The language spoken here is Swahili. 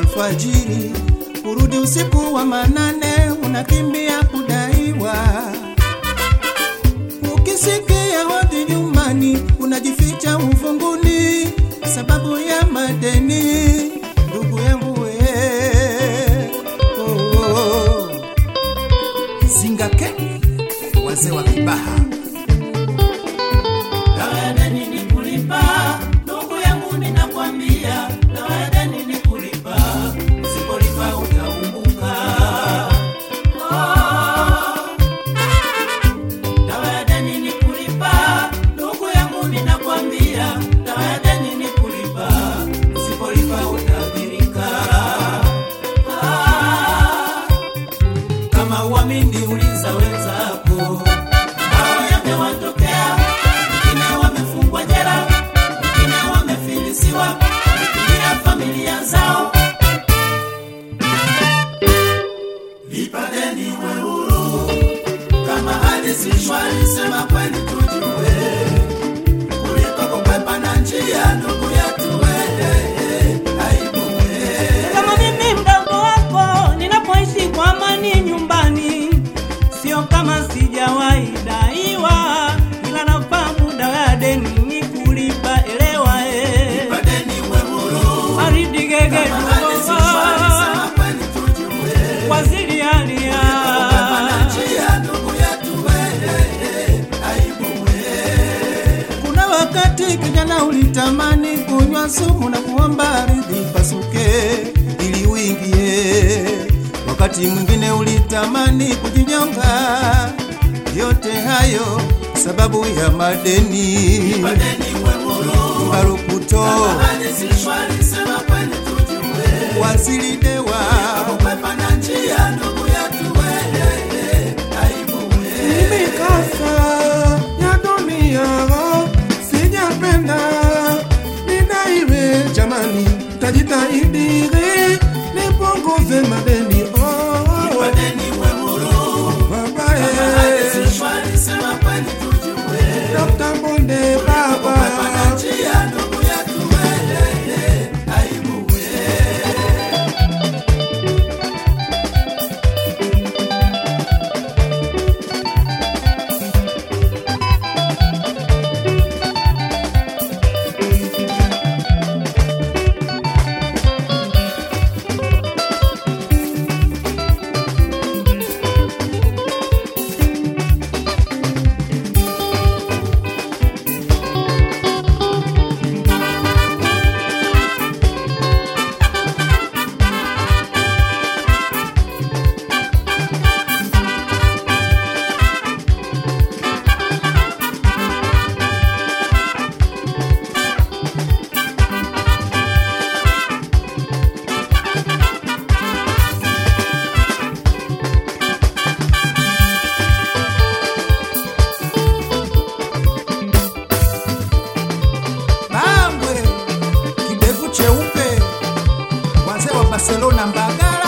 alfajiri, kurudi usiku wa manane, unakimbia kudaiwa. Ukisikia hodi nyumbani, unajificha uvunguni sababu ya madeni. Ndugu yangu we, oh, oh. Zingakeni wazee wa Kibaha. Dawa ya deni ni kulipa, ndugu yangu ninakwambia, dawa ya deni ni kulipa, usipolipa utaumbuka. Oh. Dawa ya deni ni kulipa, ndugu yangu ninakwambia, dawa ya deni ni kulipa, usipolipa utadhirika. Ah. Kama uamini uliza wenzako, hao yamewatokea, wengine wamefungwa jela, wengine wamefilisiwa, wamekimbia familia zao. Lipa deni uwe huru, kama hali si shwari, sema kweli tujue, kuliko kukwepa na njia, ndugu yetu wewe, aibu wewe. kama mimi mdogo wako ninapoishi kwa amani nyumbani, sio kama sijawahi daiwa, ila nafahamu dawa ya deni ni kulipa. Elewa eh, Lipa deni uwe huru, baridi gege kama hali si shwari, sema kweli tujue, waziri alia kukwepa na njia, ndugu yetu wewe, aibu wewe. Kuna wakati kijana ulitamani kunywa sumu na kuomba ardhi pasuke ili uingie. Wakati mwingine ulitamani kujinyonga. Yote hayo sababu ya madeni. Lipa deni uwe huru, Marukuto hali si shwari, sema kweli tujue, waziri dewa kukwepa na njia, ndugu yetu wewe, aibu wewe. Mikasa ya dunia sijapenda nidaiwe, jamani, tajitahidi nipunguze madeni oh, Lipa deni uwe huru, baba hali eh, si shwari, sema kweli tujue, Dr. Bonde kukwepa na baba njia, ndugu yetu wewe, aibu wewe. Bambwe kidevu cheupe wazee wa Barcelona Mbagala